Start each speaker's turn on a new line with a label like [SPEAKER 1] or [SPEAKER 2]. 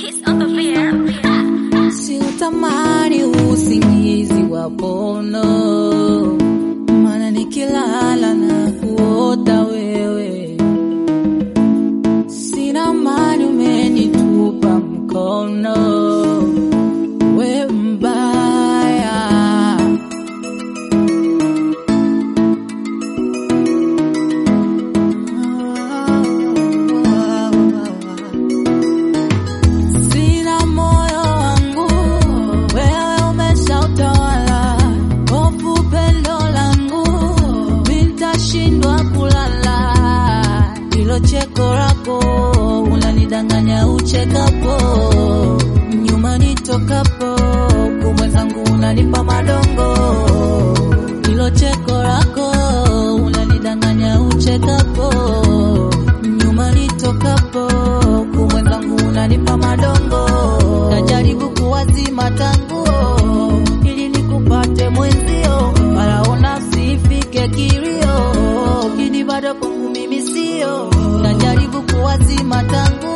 [SPEAKER 1] Kiss on the beer.
[SPEAKER 2] Siutamani usingizi wa pono, maana nikilala na kuota wewe. Sina mani, umenitupa mkono, we mbaya. Sina moyo wangu, wewe umeshautawala. Hofu pendo langu, nitashindwa kulala. Hilo cheko lako unanidanganya uchekapo, nyuma nitokapo, kumwenzangu unanipa madongo. Hilo cheko lako unanidanganya uchekapo, nyuma nitokapo, kumwenzangu unanipa madongo. Najaribu kuwazima tanguo ili nikupate mwenzio, walaona sifike kilio, kini bado kwangu mimi sio. Najaribu kuwazima tanguo